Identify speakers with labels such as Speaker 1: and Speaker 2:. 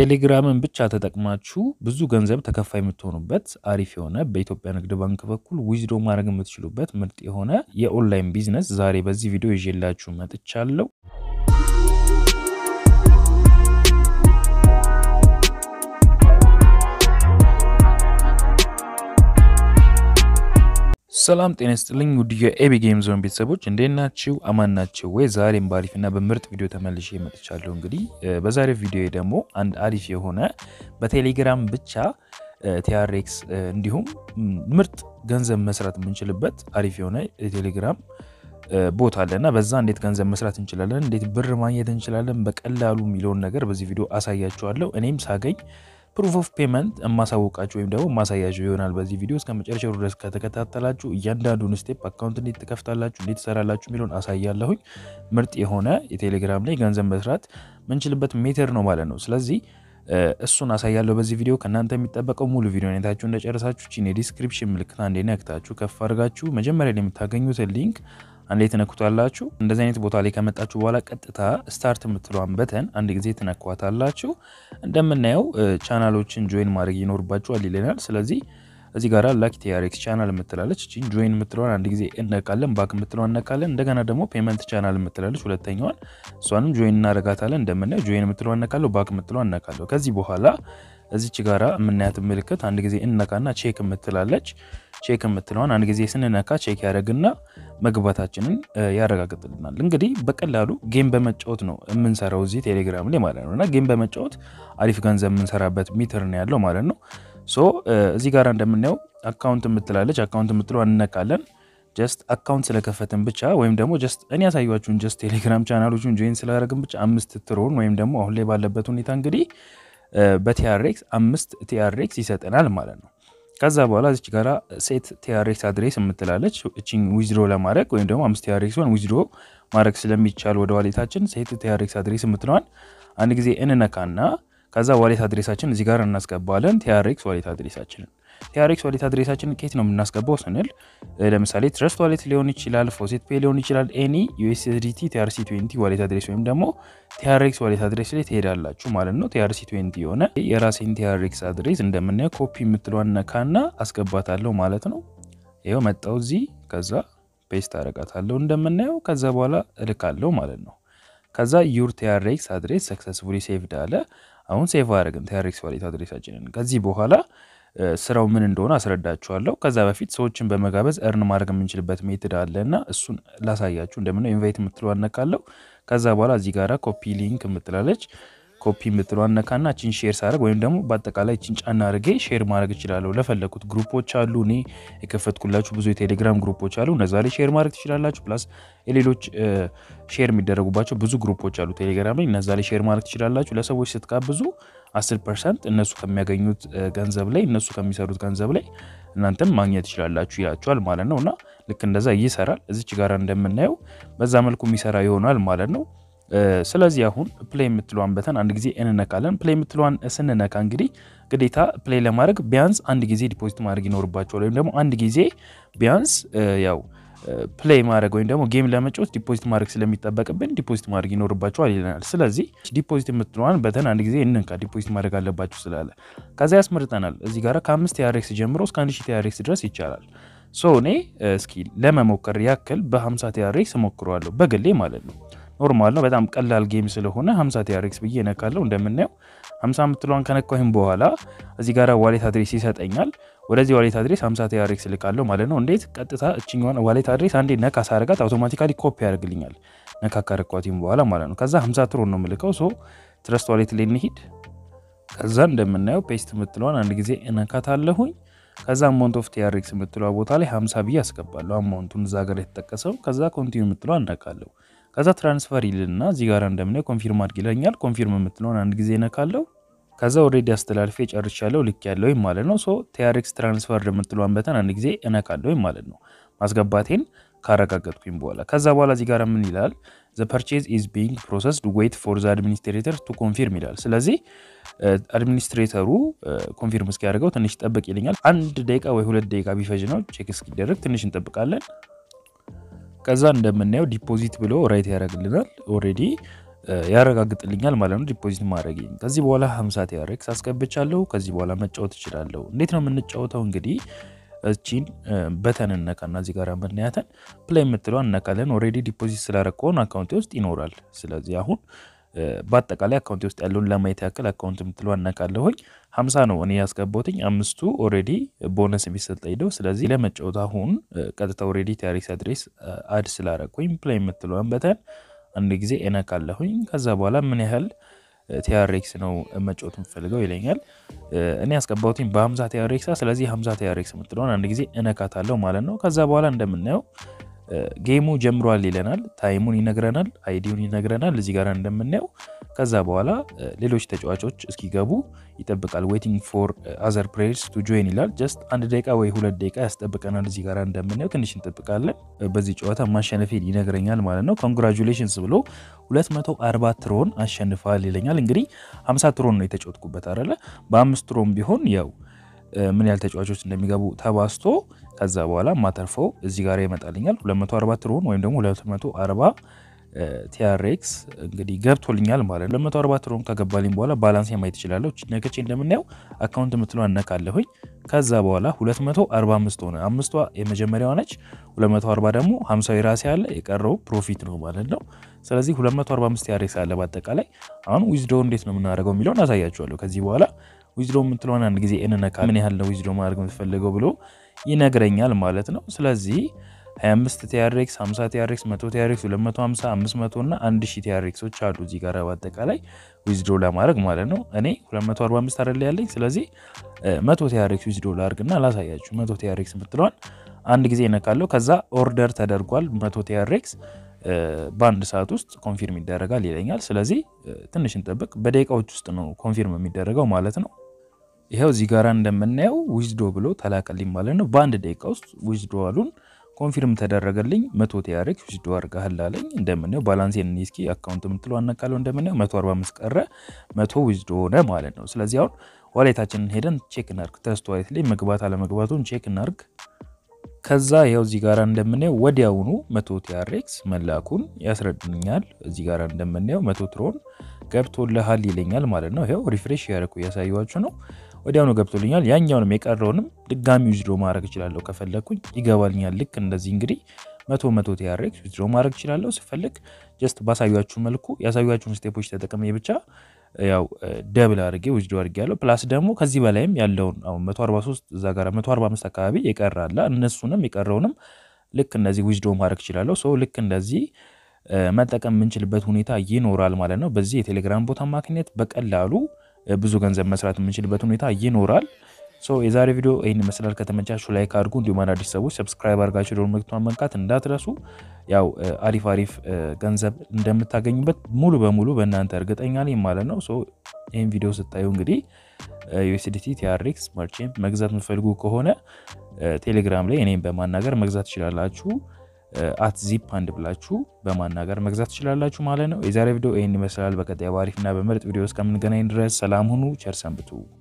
Speaker 1: ቴሌግራምን ብቻ ተጠቅማችሁ ብዙ ገንዘብ ተከፋይ የምትሆኑበት አሪፍ የሆነ በኢትዮጵያ ንግድ ባንክ በኩል ዊዝዶ ማድረግ የምትችሉበት ምርጥ የሆነ የኦንላይን ቢዝነስ ዛሬ በዚህ ቪዲዮ ይዤላችሁ መጥቻለሁ። ሰላም ጤና ይስጥልኝ ውድ የኤቢ ጌም ዞን ቤተሰቦች እንዴት ናችሁ? አማን ናችሁ ወይ? ዛሬም በአሪፍና በምርጥ ቪዲዮ ተመልሼ መጥቻለሁ። እንግዲህ በዛሬው ቪዲዮ ደግሞ አንድ አሪፍ የሆነ በቴሌግራም ብቻ ቲአርኤክስ እንዲሁም ምርጥ ገንዘብ መስራት የምንችልበት አሪፍ የሆነ የቴሌግራም ቦታ አለ እና በዛ እንዴት ገንዘብ መስራት እንችላለን፣ እንዴት ብር ማግኘት እንችላለን በቀላሉ የሚለውን ነገር በዚህ ቪዲዮ አሳያችኋለሁ። እኔም ሳገኝ ፕሩፍ ኦፍ ፔመንት የማሳወቃችሁ ወይም ደግሞ ማሳያችሁ ይሆናል። በዚህ ቪዲዮ እስከ መጨረሻው ድረስ ከተከታተላችሁ እያንዳንዱን ስቴፕ አካውንት እንዴት ትከፍታላችሁ፣ እንዴት ትሰራላችሁ የሚለውን አሳያለሁኝ። ምርጥ የሆነ የቴሌግራም ላይ ገንዘብ መስራት ምንችልበት ሜተር ነው ማለት ነው። ስለዚህ እሱን አሳያለሁ በዚህ ቪዲዮ። ከእናንተ የሚጠበቀው ሙሉ ቪዲዮ ሁኔታችሁ እንደጨረሳችሁ ቺን የዲስክሪፕሽን ምልክት አንዴ ነክታችሁ ከፍ አድርጋችሁ መጀመሪያ ላይ የምታገኙትን ሊንክ አንዴ ትነኩታላችሁ። እንደዚህ አይነት ቦታ ላይ ከመጣችሁ በኋላ ቀጥታ ስታርት የምትለዋን በተን አንድ ጊዜ ትነኳታላችሁ። እንደምናየው ቻናሎችን ጆይን ማድረግ ይኖርባችኋል ይለናል። ስለዚህ እዚህ ጋር ላኪ ቲአርኤክስ ቻናል የምትላለች እቺን ጆይን የምትለዋን አንድ ጊዜ እነካለን። ባክ የምትለዋን እነካለን። እንደገና ደግሞ ፔመንት ቻናል የምትላለች ሁለተኛዋን እሷንም ጆይን እናደርጋታለን። እንደምናየው ጆይን የምትለዋን እነካለሁ፣ ባክ የምትለዋን እነካለሁ። ከዚህ በኋላ እዚች ጋራ የምናያት ምልክት አንድ ጊዜ እነካና ቼክ የምትላለች ቼክ የምትለዋን አንድ ጊዜ ስንነካ ቼክ ያደረግና መግባታችንን ያረጋግጥልናል። እንግዲህ በቀላሉ ጌም በመጫወት ነው የምንሰራው እዚህ ቴሌግራም ላይ ማለት ነው እና ጌም በመጫወት አሪፍ ገንዘብ የምንሰራበት ሚትር ነው ያለው ማለት ነው። ሶ እዚህ ጋር እንደምናየው አካውንት የምትላለች አካውንት የምትለዋን እነካለን። ጀስት አካውንት ስለከፈትን ብቻ ወይም ደግሞ ጀስት እኔ ያሳያችሁን ጀስት ቴሌግራም ቻናሎቹን ጆይን ስላደረግን ብቻ አምስት ትሮን ወይም ደግሞ አሁን ላይ ባለበት ሁኔታ እንግዲህ በቲአርኤክስ አምስት ቲአርኤክስ ይሰጠናል ማለት ነው። ከዛ በኋላ እዚች ጋራ ሴት ቲአርኤክስ አድሬስ የምትላለች እቺን ዊዝድሮ ለማድረግ ወይም ደግሞ አምስት ቲአርኤክስን ዊዝድሮ ማድረግ ስለሚቻል ወደ ዋሌታችን ሴት ቲአርኤክስ አድሬስ የምትለዋን አንድ ጊዜ እንነካና ከዛ ዋሌት አድሬሳችን እዚህ ጋር እናስገባለን። ቲአርኤክስ ዋሌት አድሬሳችንን ቲአርኤክስ ዋሌት አድሬሳችንን ኬት ነው የምናስገባው ስንል ለምሳሌ ትረስት ዋሌት ሊሆን ይችላል፣ ፎሴት ፔ ሊሆን ይችላል። ኤኒ ዩኤስዲቲ ቲአርሲ 20 ዋሌት አድሬስ ወይም ደግሞ ቲአርኤክስ ዋሌት አድሬስ ላይ ትሄዳላችሁ ማለት ነው። ቲአርሲ 20 የሆነ የራሴን ቲአርኤክስ አድሬስ እንደምናየው ኮፒ የምትለዋን ነካና አስገባታለሁ ማለት ነው። ይኸው መጣው እዚህ ከዛ ፔስት አረጋታለሁ እንደምናየው ከዛ በኋላ እልካለሁ ማለት ነው። ከዛ ዩር ቲአርኤክስ አድሬስ ሰክሰስፉሊ ሴቭድ አለ። አሁን ሴቭ አድረግን ቲአርኤክስ ዋሌት አድሬሳችንን። ከዚህ በኋላ ስራው ምን እንደሆነ አስረዳችኋለሁ። ከዛ በፊት ሰዎችን በመጋበዝ እርን ማድረግ የምንችልበት ሜትድ አለ እና እሱን ላሳያችሁ። እንደምነው ኢንቫይት የምትለው አነካለሁ። ከዛ በኋላ እዚህ ጋራ ኮፒ ሊንክ የምትላለች ኮፒ የምትለው አነካና እችን ሼር ሳደርግ ወይም ደግሞ በአጠቃላይ እችን ጫና አድርጌ ሼር ማድረግ እችላለሁ። ለፈለኩት ግሩፖች አሉ፣ እኔ የከፈትኩላችሁ ብዙ የቴሌግራም ግሩፖች አሉ። እነዛ ላይ ሼር ማድረግ ትችላላችሁ። ፕላስ የሌሎች ሼር የሚደረጉባቸው ብዙ ግሩፖች አሉ ቴሌግራም ላይ፣ እነዛ ላይ ሼር ማድረግ ትችላላችሁ። ለሰዎች ስትጋብዙ 10 ፐርሰንት እነሱ ከሚያገኙት ገንዘብ ላይ እነሱ ከሚሰሩት ገንዘብ ላይ እናንተም ማግኘት ትችላላችሁ ይላችኋል ማለት ነው። እና ልክ እንደዛ ይሰራል። እዚች ጋር እንደምናየው በዛ መልኩ የሚሰራ ይሆናል ማለት ነው። ስለዚህ አሁን ፕሌይ የምትለዋን በተን አንድ ጊዜ እንነካለን። ፕሌይ የምትለዋን ስንነካ እንግዲህ ግዴታ ፕሌይ ለማድረግ ቢያንስ አንድ ጊዜ ዲፖዚት ማድረግ ይኖርባቸዋል። ወይም ደግሞ አንድ ጊዜ ቢያንስ ያው ፕሌይ ማድረግ ወይም ደግሞ ጌም ለመጫወት ዲፖዚት ማድረግ ስለሚጠበቅብን ዲፖዚት ማድረግ ይኖርባቸዋል ይለናል። ስለዚህ ዲፖዚት የምትለዋን በተን አንድ ጊዜ እንንካ፣ ዲፖዚት ማድረግ አለባችሁ ስላለ ከዛ ያስመርጠናል። እዚህ ጋር ከአምስት ቲአርኤክስ ጀምሮ እስከ አንድ ሺህ ቲአርኤክስ ድረስ ይቻላል። ሶ እኔ እስኪ ለመሞከር ያክል በ50 ቲአርኤክስ እሞክረዋለሁ በግሌ ማለት ነው። ኖርማል ነው። በጣም ቀላል ጌም ስለሆነ 50 ቲአርኤክስ ብዬ እነካለሁ። እንደምናየው 50 የምትለዋን ከነካሁም በኋላ እዚህ ጋር ዋሌት አድሬስ ይሰጠኛል። ወደዚህ ዋሌት አድሬስ 50 ቲአርኤክስ ልካለሁ ማለት ነው። እንዴት ቀጥታ እችኛዋን ዋሌት አድሬስ አንዴ ነካ ሳረጋት አውቶማቲካሊ ኮፒ ያደርግልኛል። ነካ ካረኳትም በኋላ ማለት ነው። ከዛ 50 ትሮን ነው የምልከው። ሶ ትረስት ዋሌት ላይ እንሂድ። ከዛ እንደምናየው ፔስት የምትለዋን አንድ ጊዜ እነካታለሁኝ። ከዛ አማውንት ኦፍ ቲአርኤክስ የምትለዋ ቦታ ላይ 50 ብዬ አስገባለሁ። አማውንቱን እዛ ጋር የተጠቀሰው። ከዛ ኮንቲኒ የምትለዋ እነካለሁ። ከዛ ትራንስፈር ይልና እዚህ ጋር እንደምናየው ኮንፊርም አድርግ ይለኛል። ኮንፊርም የምትለውን አንድ ጊዜ ነካለው። ከዛ ኦልሬዲ አስተላልፌ ጨርሻለሁ ልክ ያለውኝ ማለት ነው። ሶ ቲአርኤክስ ትራንስፈር የምትለዋን በተን አንድ ጊዜ እነካለሁኝ ማለት ነው ማስገባቴን ካረጋገጥኩኝ በኋላ ከዛ በኋላ እዚህ ጋር ምን ይላል? ዘ ፐርቼዝ ኢዝ ቢንግ ፕሮሰስድ ዌይት ፎር ዘ አድሚኒስትሬተር ቱ ኮንፊርም ይላል። ስለዚህ አድሚኒስትሬተሩ ኮንፊርም እስኪያደርገው ትንሽ ጠብቅ ይለኛል። አንድ ደቂቃ ወይ ሁለት ደቂቃ ቢፈጅ ነው ቼክ እስኪደረግ ትንሽ እንጠብቃለን። ከዛ እንደምናየው ዲፖዚት ብሎ ራይት ያደርግልናል። ኦልሬዲ ያረጋግጥልኛል ማለት ነው ዲፖዚት ማድረግ። ከዚህ በኋላ 50 ቲአርኤክስ አስገብቻለሁ። ከዚህ በኋላ መጫወት እችላለሁ። እንዴት ነው የምንጫወተው? እንግዲህ እቺን በተን እነካና እዚህ ጋር የምናያተን ፕላይ የምትለዋ እነካለን። ኦልሬዲ ዲፖዚት ስላረከውን አካውንቴ ውስጥ ይኖራል። ስለዚህ አሁን በአጠቃላይ አካውንቴ ውስጥ ያለውን ለማየት ያክል አካውንት የምትለዋ እነካለሁኝ። ሀምሳ ነው እኔ ያስገባሁትኝ አምስቱ ኦልሬዲ ቦነስ የሚሰጠኝ ነው። ስለዚህ ለመጫወት አሁን ቀጥታ ኦልሬዲ ቲአርኤክስ አድሬስ አድ ስላረኩኝ ፕላይ የምትለዋን በተን አንድ ጊዜ እነካለሁኝ። ከዛ በኋላ ምን ያህል ቲአርኤክስ ነው መጫወት የምፈልገው ይለኛል። እኔ ያስገባሁትኝ በ50 ቲአርኤክስ ስለዚህ 50 ቲአርኤክስ የምትለውን አንድ ጊዜ እነካታለሁ ማለት ነው። ከዛ በኋላ እንደምናየው ጌሙ ጀምሯል ይለናል። ታይሙን ይነግረናል፣ አይዲውን ይነግረናል እዚህ ጋር እንደምናየው። ከዛ በኋላ ሌሎች ተጫዋቾች እስኪገቡ ይጠብቃል። ዌቲንግ ፎር አዘር ፕሌየርስ ቱ ጆይን ይላል። ጀስት አንድ ደቂቃ ወይ ሁለት ደቂቃ ያስጠብቀናል። እዚህ ጋር እንደምናየው ትንሽ እንጠብቃለን። በዚህ ጨዋታ ማሸነፌን ይነግረኛል ማለት ነው። ኮንግራጁሌሽንስ ብሎ 240 ትሮን አሸንፋል ይለኛል። እንግዲህ 50 ትሮን ነው የተጫወትኩበት አይደለ? በአምስት ትሮን ቢሆን ያው ምን ያህል ተጫዋቾች እንደሚገቡ ተባስቶ ከዛ በኋላ ማተርፈው እዚህ ጋር ይመጣልኛል 240 ትሮን ወይም ደግሞ 240 ቲአርኤክስ እንግዲህ ገብቶልኛል ማለት ነው። 240 ትሮን ከገባልኝ በኋላ ባላንስ ማየት ይችላለሁ። ነከቼ እንደምናየው አካውንት የምትለው አነካለሁኝ። ከዛ በኋላ 245 ሆነ። አምስቷ የመጀመሪያዋ ነች። 240 ደግሞ 50 የራሴ ያለ የቀረው ፕሮፊት ነው ማለት ነው። ስለዚህ 245 ቲአርኤክስ አለ በአጠቃላይ። አሁን ዊዝዶ እንዴት ነው የምናደርገው የሚለውን አሳያችኋለሁ ከዚህ በኋላ ዊዝዶ የምትለውን አንድ ጊዜ እንነካ ምን ያህል ነው ዊዝዶ ማድረግ የምትፈልገው ብሎ ይነግረኛል ማለት ነው። ስለዚህ 25 ቲአርኤክስ፣ 50 ቲአርኤክስ፣ 100 ቲአርኤክስ፣ 250፣ 500 እና 1000 ቲአርኤክሶች አሉ እዚህ ጋር በአጠቃላይ ዊዝዶ ለማድረግ ማለት ነው። እኔ 245 አይደል ያለኝ። ስለዚህ 100 ቲአርኤክስ ዊዝዶ ላድርግና ላሳያችሁ። 100 ቲአርኤክስ የምትለዋን አንድ ጊዜ እነካለሁ። ከዛ ኦርደር ተደርጓል 100 ቲአርኤክስ በአንድ ሰዓት ውስጥ ኮንፊርም ይደረጋል ይለኛል። ስለዚህ ትንሽ እንጠብቅ። በደቂቃዎች ውስጥ ነው ኮንፊርም የሚደረገው ማለት ነው። ይኸው እዚህ ጋር እንደምናየው ዊዝዶ ብሎ ተላከልኝ ማለት ነው። በአንድ ደቂቃ ውስጥ ዊዝዶ አሉን ኮንፊርም ተደረገልኝ። መቶ ቲአርኤክስ ዊዝዶ አድርገሃል አለኝ። እንደምናየው ባላንሴን እስኪ አካውንት የምትለው አነቃለው። እንደምናየው 145 ቀረ፣ መቶ ዊዝዶ ሆነ ማለት ነው። ስለዚህ አሁን ዋሌታችንን ሄደን ቼክ እናርግ። ትረስት ዋሌት ላይ መግባት አለመግባቱን ቼክ እናርግ። ከዛ ያው እዚህ ጋር እንደምናየው ወዲያውኑ መቶ ቲአርኤክስ መላኩን ያስረድኛል። እዚህ ጋር እንደምናየው መቶ ትሮን ገብቶልሃል ይለኛል ማለት ነው። ይኸው ሪፍሬሽ ያደረኩ እያሳየኋችሁ ነው። ወዲያውኑ ገብቶልኛል። ያኛውንም የቀረውንም ድጋሚ ዊዝድሮ ማድረግ እችላለሁ ከፈለግኩኝ ይገባልኛል። ልክ እንደዚህ እንግዲህ መቶ መቶ ቲአርኤክስ ዊዝድሮ ማድረግ እችላለሁ ስፈልግ። ጀስት ባሳያችሁ መልኩ ያሳያችሁን ስቴፖች ተጠቅሜ ብቻ ያው ደብል አድርጌ ዊዝድሮ አድርጌ ያለው ፕላስ ደግሞ ከዚህ በላይም ያለውን አሁን 143 እዛ ጋር 145 አካባቢ የቀራለ እነሱንም የቀረውንም ልክ እንደዚህ ዊዝድሮ ማድረግ እችላለሁ። ሶ ልክ እንደዚህ መጠቀም የምንችልበት ሁኔታ ይኖራል ማለት ነው። በዚህ የቴሌግራም ቦታ አማካኝነት በቀላሉ ብዙ ገንዘብ መስራት የምንችልበት ሁኔታ ይኖራል። ሶ የዛሬ ቪዲዮ ይህን ይመስላል። ከተመቻችሁ ላይክ አድርጉ። እንዲሁም አዳዲስ ሰዎች ሰብስክራይብ አድርጋችሁ ደወል ምልክቱን መንካት እንዳትረሱ። ያው አሪፍ አሪፍ ገንዘብ እንደምታገኙበት ሙሉ በሙሉ በእናንተ እርግጠኛ ነኝ ማለት ነው። ሶ ይህን ቪዲዮ ስታዩ እንግዲህ ዩኤስዲቲ ቲአርኤክስ መርቼንት መግዛት የምትፈልጉ ከሆነ ቴሌግራም ላይ እኔም በማናገር መግዛት ትችላላችሁ። አት ዚፕ አንድ ብላችሁ በማናገር መግዛት ትችላላችሁ ማለት ነው። የዛሬ ቪዲዮ ይህን ይመስላል። በቀጣይ በአሪፍና በምርጥ ቪዲዮ እስከምንገናኝ ድረስ ሰላም ሁኑ፣ ቸር ሰንብቱ።